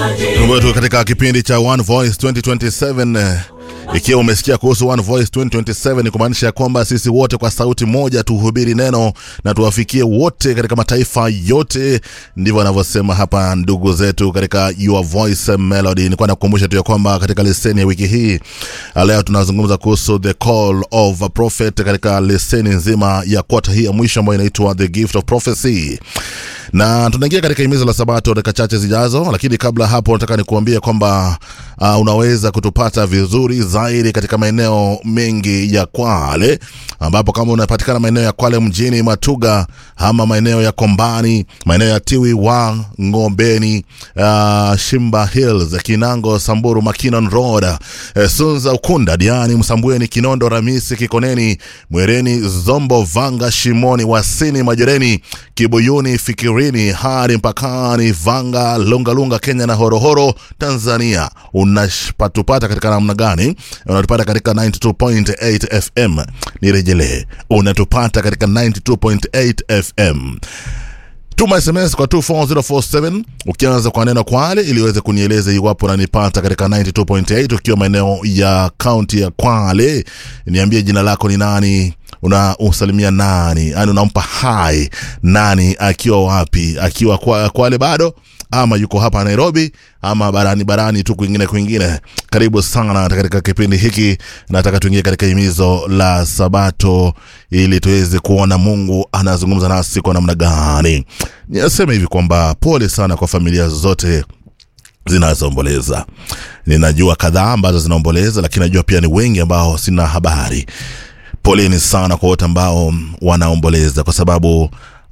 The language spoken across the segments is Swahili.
wetu katika kipindi cha One Voice 2027 eh, ikiwa umesikia kuhusu One Voice 2027 ni kumaanisha kwamba sisi wote kwa sauti moja tuhubiri neno na tuwafikie wote katika mataifa yote. Ndivyo wanavyosema hapa ndugu zetu katika Your Voice Melody. Nilikuwa nakukumbusha tu ya kwamba katika leseni ya wiki hii leo tunazungumza kuhusu the call of a prophet katika leseni nzima ya kwata hii ya mwisho ambayo inaitwa the gift of prophecy na tunaingia katika himizo la sabato dakika chache zijazo, lakini kabla hapo nataka nikuambie kwamba uh, unaweza kutupata vizuri zaidi katika maeneo mengi ya Kwale, ambapo kama unapatikana maeneo ya Kwale mjini, Matuga ama maeneo ya Kombani, maeneo ya Tiwi wa Ngombeni, uh, Shimba Hills, Kinango, Samburu, Makinon Road, eh, Sunza, Ukunda, Diani, Msambweni, Kinondo, Ramisi, Kikoneni, Mwereni, Zombo, Vanga, Shimoni, Wasini, Majoreni, Kibuyuni, Fikirini hadi mpakani Vanga, Lungalunga, Kenya na Horohoro, Tanzania. Unapatupata katika namna gani? Unatupata katika 92.8 FM. Nirejelee, unatupata katika 92.8 FM. Tuma SMS kwa 24047 ukianza kwa neno Kwale ili uweze kunieleza iwapo unanipata katika 92.8 ukiwa maeneo ya kaunti ya Kwale. Niambie jina lako ni nani, una usalimia nani, yani unampa hai nani, akiwa wapi, akiwa kwa, Kwale bado ama yuko hapa Nairobi ama barani barani tu kwingine kwingine. Karibu sana katika kipindi hiki. Nataka tuingie katika himizo la Sabato ili tuweze kuona Mungu anazungumza nasi kwa namna gani. Niseme hivi kwamba pole sana kwa familia zote zinazoomboleza. Ninajua kadhaa ambazo zinaomboleza, lakini najua pia ni wengi ambao sina habari. Poleni sana kwa wote ambao wanaomboleza kwa sababu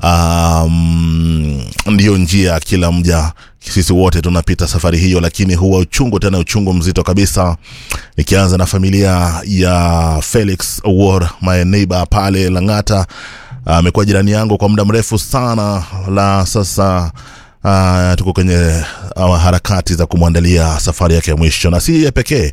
um, ndiyo njia kila mja sisi wote tunapita safari hiyo, lakini huwa uchungu tena uchungu mzito kabisa. Nikianza na familia ya Felix Awor, my neighbor pale Lang'ata, amekuwa uh, jirani yangu kwa muda mrefu sana la sasa. Uh, tuko kwenye uh, harakati za kumwandalia safari yake ya mwisho, na si yeye pekee.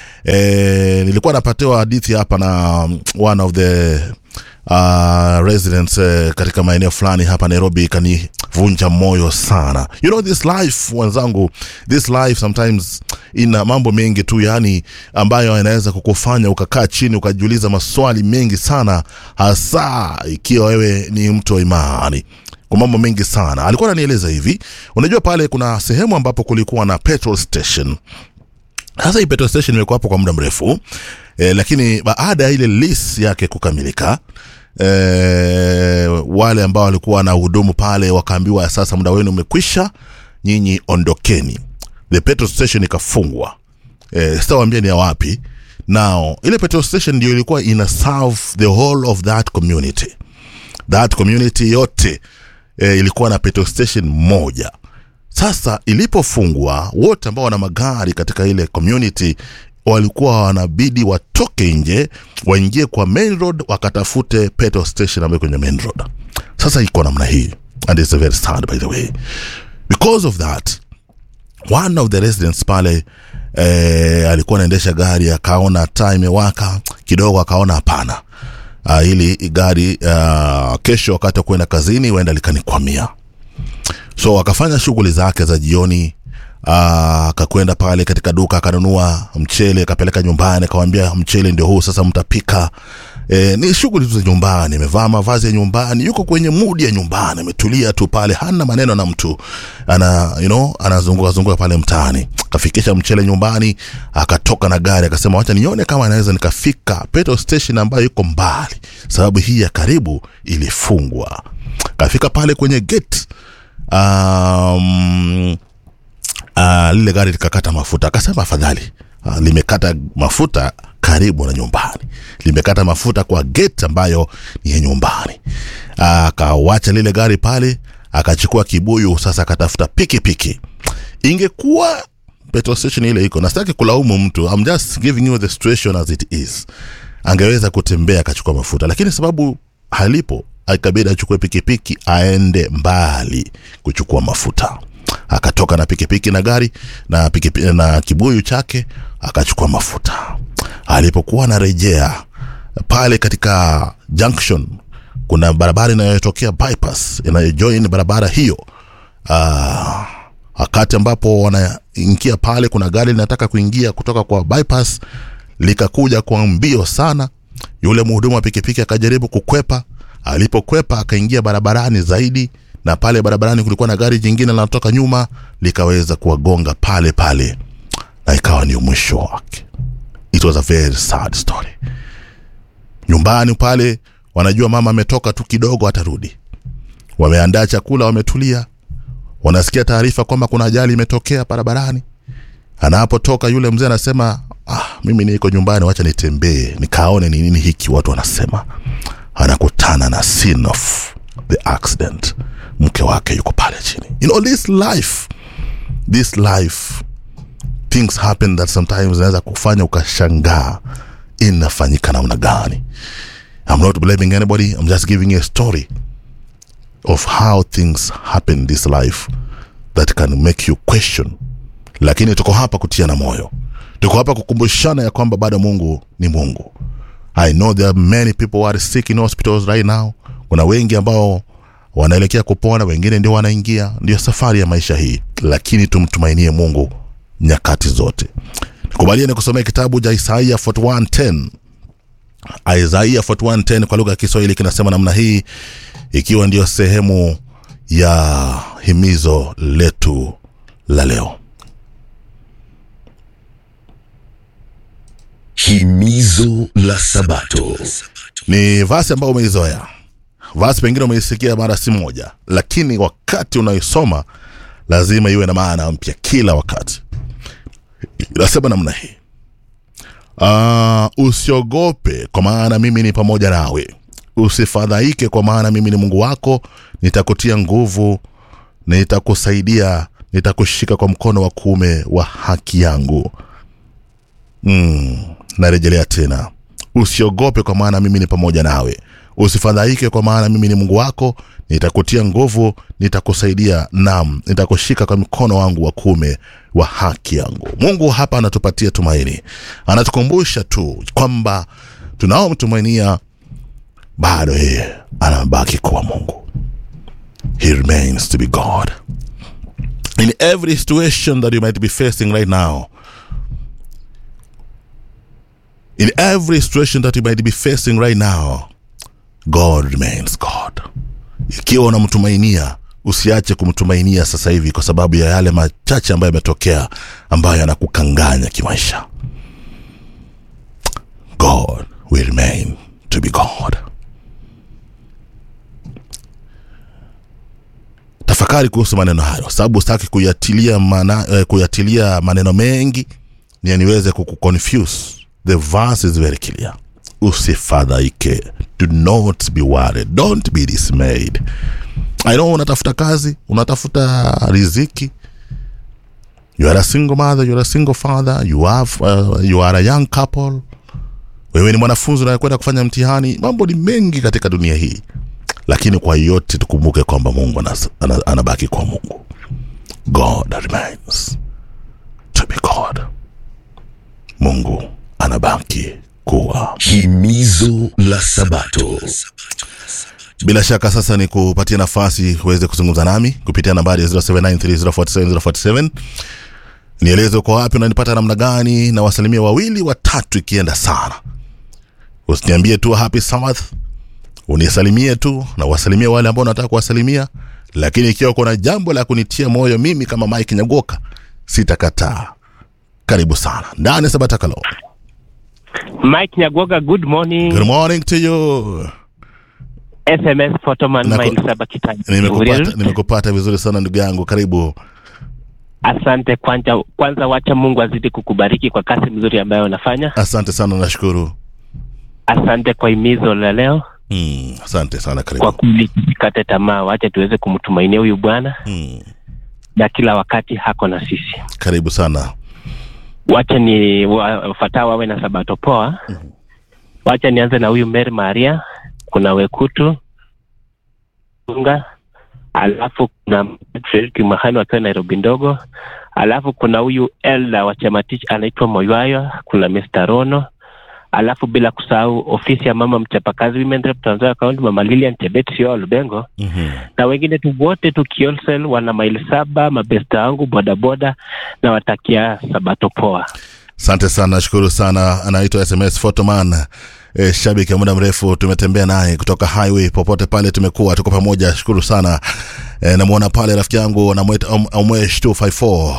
E, nilikuwa napatiwa hadithi hapa na one of the uh, residents uh, katika maeneo fulani hapa Nairobi ikanivunja moyo sana. You know this life wenzangu, this life sometimes ina mambo mengi tu, yani ambayo yanaweza kukufanya ukakaa chini ukajiuliza maswali mengi sana, hasa ikiwa wewe ni mtu wa imani kwa mambo mengi sana. Alikuwa ananieleza hivi, unajua pale kuna sehemu ambapo kulikuwa na petrol station sasa hii petrol station imekuwa hapo kwa muda mrefu e, lakini baada ya ile lease yake kukamilika e, wale ambao walikuwa na hudumu pale wakaambiwa sasa muda wenu umekwisha, nyinyi ondokeni. The petrol station ikafungwa. E, sitawambia ni ya wapi. Now ile petrol station ndio ilikuwa ina serve the whole of that community, that community yote e, ilikuwa na petrol station moja. Sasa ilipofungwa, wote ambao wana magari katika ile community walikuwa wanabidi watoke nje waingie kwa main road wakatafute petrol station ambayo kwenye main road. Sasa iko namna hii, and it's very sad by the way because of that one of the residents pale eh, alikuwa anaendesha gari akaona taa imewaka kidogo, akaona hapana, uh, ili gari uh, kesho wakati wa kuenda kazini huenda likanikwamia so akafanya shughuli zake za jioni akakwenda pale katika duka akanunua mchele akapeleka nyumbani akawambia mchele ndio huu sasa mtapika e, ni shughuli tu za nyumbani amevaa mavazi ya nyumbani yuko kwenye mudi ya nyumbani ametulia tu pale hana maneno na mtu ana you know, anazunguka zunguka pale mtaani akafikisha mchele nyumbani akatoka na gari akasema wacha nione kama anaweza nikafika petrol station ambayo iko mbali sababu hii ya karibu ilifungwa kafika pale kwenye gate um, uh, lile gari likakata mafuta akasema afadhali uh, limekata mafuta karibu na nyumbani limekata mafuta kwa gate ambayo ni ya nyumbani akawacha uh, lile gari pale akachukua kibuyu sasa akatafuta pikipiki ingekuwa petrol station ile iko nastaki kulaumu mtu I'm just giving you the situation as it is angeweza kutembea akachukua mafuta lakini sababu halipo ikabidi achukue pikipiki aende mbali kuchukua mafuta akatoka na pikipiki na gari na, pikipiki, na kibuyu chake akachukua mafuta alipokuwa anarejea pale katika junction kuna barabara inayotokea bypass inayojoin barabara hiyo uh, wakati ambapo wanaingia pale kuna gari linataka kuingia kutoka kwa bypass likakuja kwa mbio sana yule mhudumu wa pikipiki akajaribu kukwepa alipokwepa akaingia barabarani zaidi na pale barabarani kulikuwa na gari jingine linatoka nyuma likaweza kuwagonga pale pale na ikawa ni mwisho wake it was a very sad story nyumbani pale wanajua mama ametoka tu kidogo atarudi wameandaa chakula wametulia wanasikia taarifa kwamba kuna ajali imetokea barabarani anapotoka yule mzee anasema ah, mimi niko nyumbani wacha nitembee nikaone ni nini hiki watu wanasema anakutana na scene of the accident mke wake yuko pale chini you know this life this life things happen that sometimes zinaweza kufanya ukashangaa inafanyika namna gani i'm not blaming anybody i'm just giving you a story of how things happen in this life that can make you question lakini tuko hapa kutiana moyo tuko hapa kukumbushana ya kwamba bado mungu ni mungu i know there are many people who are sick in hospitals right now kuna wengi ambao wanaelekea kupona wengine ndio wanaingia ndio safari ya maisha hii lakini tumtumainie mungu nyakati zote nikubalie ni kusomea kitabu cha isaia 4110 isaia 4110 kwa lugha ya kiswahili kinasema namna hii ikiwa ndiyo sehemu ya himizo letu la leo Himizo la Sabato. ni vasi ambayo umeizoea vasi pengine umeisikia mara si moja lakini wakati unaisoma lazima iwe na maana mpya kila wakati inasema namna hii uh, usiogope kwa maana mimi ni pamoja nawe usifadhaike kwa maana mimi ni mungu wako nitakutia nguvu nitakusaidia nitakushika kwa mkono wa kuume wa haki yangu mm, narejelea tena usiogope kwa maana mimi ni pamoja nawe usifadhaike kwa maana mimi ni mungu wako nitakutia nguvu nitakusaidia nam nitakushika kwa mkono wangu wa kuume wa haki yangu mungu hapa anatupatia tumaini anatukumbusha tu kwamba tunaomtumainia bado yeye anabaki kuwa mungu he remains to be god in every situation that you might be facing right now in every situation that you might be facing right now god remains god ikiwa unamtumainia usiache kumtumainia sasa hivi kwa sababu ya yale machache ambayo yametokea ambayo yanakukanganya kimaisha god will remain to be god tafakari kuhusu maneno hayo sababu sitaki kuyatilia, mana, eh, kuyatilia maneno mengi ni niweze kukuconfuse the verse is very clear usifadhaike do not be worried don't be dismayed i know unatafuta kazi unatafuta riziki you are a single mother you are a single father you have uh, you are a young couple wewe ni mwanafunzi unayekwenda kufanya mtihani mambo ni mengi katika dunia hii lakini kwa yote tukumbuke kwamba mungu anas- ana- anabaki kwa mungu god remains to be god mungu anabaki kuwa Himizo la Sabato. bila shaka sasa ni kupatia nafasi uweze kuzungumza nami kupitia nambari ya 0793047047 nieleze uko wapi unanipata namna gani na wasalimia wawili watatu ikienda sana usiniambie tu happy sabbath unisalimie tu na wasalimie wale ambao unataka kuwasalimia lakini ikiwa kuna jambo la kunitia moyo mimi kama mike nyagoka sitakataa karibu sana ndani ya sabatakalo Mike Nyagoga, good morning. good morning to you SMS Photoman Nako- Mile Saba Kitani. nimekupata nimekupata vizuri sana ndugu yangu karibu Asante kwanza, kwanza wacha Mungu azidi kukubariki kwa kazi mzuri ambayo unafanya. asante sana nashukuru Asante kwa himizo la leo. mm, asante sana Kwa karibu kweli tusikate tamaa, wacha tuweze kumtumainia huyu Bwana mm, na kila wakati hako na sisi. karibu sana Wacha ni wafuatao wawe na sabato poa. Wacha nianze na huyu Mary Maria, kuna Wekutu Unga, alafu kuna Fredrick Mahani wakiwa Nairobi ndogo, alafu kuna huyu Elda wa Chamatich anaitwa Moywayo, kuna Mr. Rono, alafu bila kusahau ofisi ya mama mchapakazi Women Rep Trans Nzoia County, mama Lilian Chebet Sio Lubengo Mhm. na wengine tu wote tu Kiolsel, wana maili saba, mabesta wangu bodaboda, na watakia sabato poa. Asante sana, nashukuru sana. Anaitwa SMS Photoman. E, shabiki ya muda mrefu tumetembea naye kutoka highway popote pale tumekuwa tuko pamoja shukuru sana e, namwona pale rafiki yangu anamwita Om- omwesh 254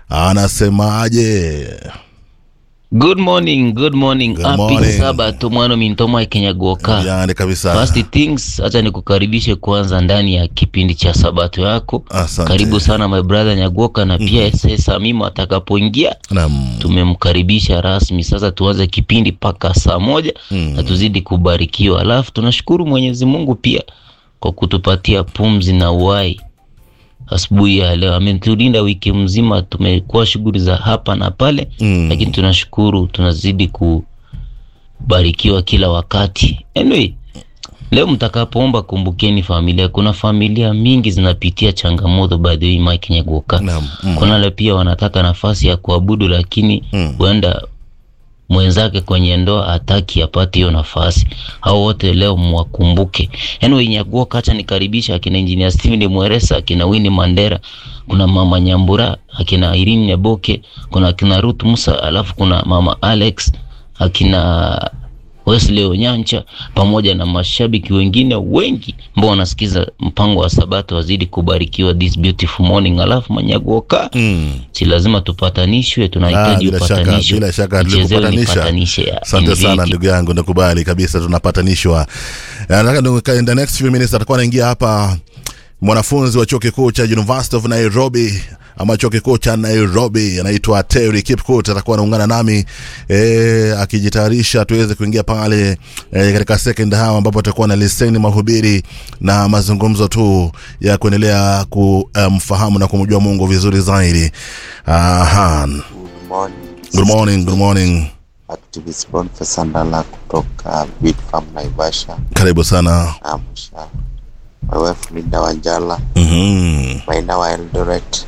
anasemaje Good morning, good morning. Good Happy morning. Sabato mwana mintoma Kenyagoka. yani kabisa First things, acha nikukaribishe kwanza ndani ya kipindi cha Sabato yako. Asante. Karibu sana my brother Nyagoka na pia SS Amimo atakapoingia Naam. tumemkaribisha rasmi. Sasa tuanze kipindi mpaka saa moja Mm. na tuzidi kubarikiwa. Alafu tunashukuru Mwenyezi Mungu pia kwa kutupatia pumzi na uhai asubuhi ya leo. Ametulinda wiki mzima, tumekuwa shughuli za hapa na pale Mm. lakini tunashukuru tunazidi kubarikiwa kila wakati. Anyway, leo mtakapoomba kumbukeni familia. Kuna familia mingi zinapitia changamoto by the way, Mike Nyagoka. Naam. Mm. Kuna wale pia wanataka nafasi ya kuabudu lakini Mm. huenda mwenzake kwenye ndoa hataki apate hiyo nafasi. Hao wote leo mwakumbuke. Anyway, Nyagoka, acha nikaribisha akina Engineer Steven Mweresa, akina Winnie Mandera, kuna mama Nyambura, akina Irene Nyaboke, kuna akina Ruth Musa, alafu kuna mama Alex, akina Wesley Onyancha pamoja na mashabiki wengine wengi ambao wanasikiza mpango wa Sabato wazidi kubarikiwa this beautiful morning. Alafu Manyagoka, Mm. si lazima tupatanishwe, Ah, tunahitaji bila shaka upatanisho. bila shaka Nichezewe tulikupatanisha. nipatanishe ya Asante sana injili. ndugu yangu, nakubali kabisa, tunapatanishwa. Eh, Nataka nika- in the next few minutes atakuwa anaingia hapa mwanafunzi wa chuo kikuu cha University of Nairobi ama chuo kikuu cha Nairobi anaitwa Terry Kipkut atakuwa anaungana nami eh, akijitayarisha tuweze kuingia pale eh, katika second hour ambapo atakuwa na leseni mahubiri na mazungumzo tu ya kuendelea kumfahamu na kumjua Mungu vizuri zaidi. Aha. Good morning. Good morning, good morning. Activist Boniface Ndala kutoka Bid Farm Naivasha. Karibu sana. Amsha. My wife Linda Wanjala, Mhm. Maina wa Eldoret,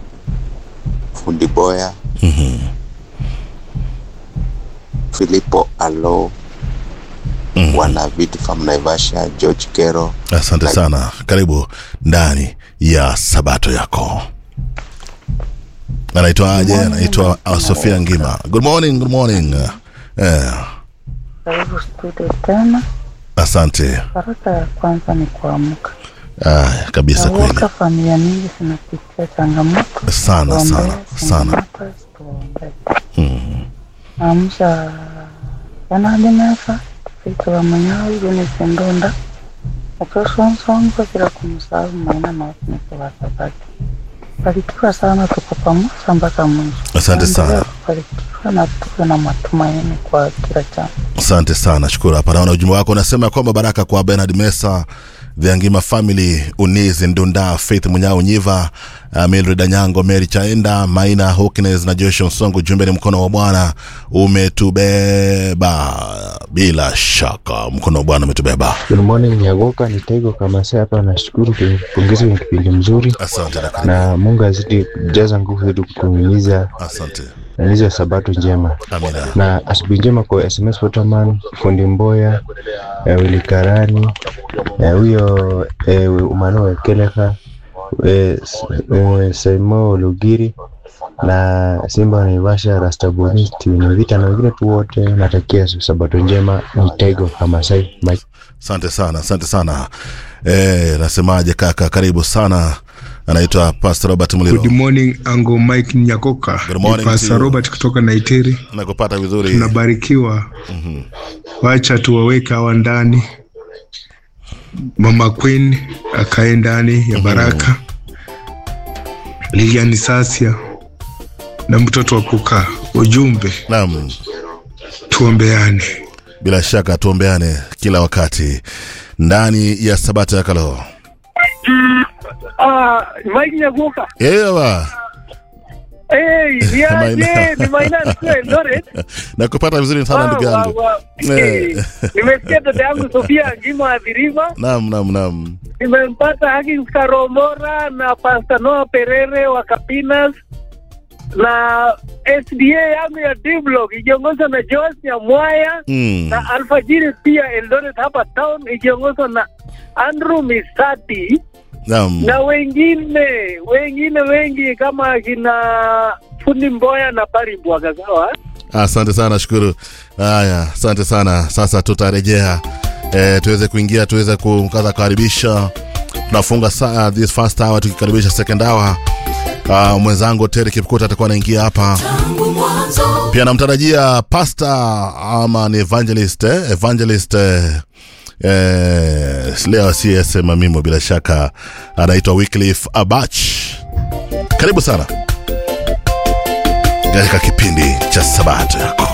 Fundi Boya, Filipo Alo, wana Bid Farm Naivasha, George Kero. Asante sana, karibu ndani ya sabato yako. Anaitwaje? Anaitwa uh, Sofia Ngima. Good morning, good morning. Eh, Karibu studio tena. asante. Baraka ya kwanza ni kuamka. Ah, kabisa kweli Nawoka familia mingi zinapitia changamoto sana Tuombee sana sana. changamoto, tuombee. Naamsha yanadimesa Victor Munyawi, Eunice Ndunda, Achosonsongo bila kumsahau Maina na watumishi wa Sabato. Barikiwa sana, tuko pamoja mpaka mwisho. Asante sana. Tuendelee kubarikiwa na tuwe na matumaini kwa kila jambo. Asante sana, shukuru. Hapa naona ujumbe wako unasema kwamba baraka kwa Bernard Mesa, The Ngima Family, Unizi Ndunda, Faith Munyao Nyiva, uh, Mildred Anyango, Mary Chaenda, Maina Hawkins na Joshua Nsongo. Ujumbe ni mkono wa Bwana umetubeba, bila shaka mkono wa Bwana umetubeba. Good morning Nyagoka, ni Taigo Kamase hapa. Nashukuru kwenye pongezi kwenye kipindi mzuri, Asante na karibu. na Mungu azidi kujaza nguvu zetu kutumiza Asante. na hizo sabato njema Amina. na asubuhi njema kwa SMS Waterman, Fundi Mboya, eh, Willy Karani, eh, huyo eh, Umano Keleka, eh, S- eh, Saimo Lugiri na Simba wa Naivasha, Rastabonisti wenye vita na wengine tu wote, natakia sabato njema. Ni Taigo Kamasai Mike. Asante sana, asante sana. Eh, nasemaje kaka, karibu sana. Anaitwa Pastor Robert Muliro. Good morning Ango Mike Nyakoka. Good morning Ni to Pastor you. Robert kutoka Naitiri. Nakupata vizuri. Tunabarikiwa. Wacha tuwaweke hawa ndani. Mama Queen akae ndani ya baraka. Lilian Sasia na mtoto wa kukaa. Ujumbe Naam. tuombeane. bila shaka tuombeane kila wakati ndani ya sabato ya kalo Ah, Mike Nyaguka. ewa Hey, Maina. niaje? Ni Maina Mkwe, Eldoret. nakupata vizuri sana ndugu Wa- yangu wa- hey, Nimesikia dada yangu Sofia Ngima Adhiriva. nam nam nam Nimempata Hagins Karomora na Pastor Noah Perere wa Kapinas na SDA yangu ya D block ikiongozwa na Joas Nyamwaya Mm. na alfajiri pia Eldoret hapa town ikiongozwa na Andrew Misati Naam. na wengine wengine wengi kama kina fundi Mboya na Pari Mbwaga sawa. Asante sana, shukuru. Haya, asante sana. Sasa tutarejea e, tuweze kuingia tuweze kumkaza kukaribisha. Tunafunga saa this first hour tukikaribisha second hour. Uh, mwenzangu Terry Kipkuta atakuwa anaingia hapa pia, namtarajia pastor ama ni evangelist eh? evangelist eh, eh, leo asiyesema mimo, bila shaka anaitwa Wycliffe Abach. Karibu sana katika kipindi cha Sabato yako.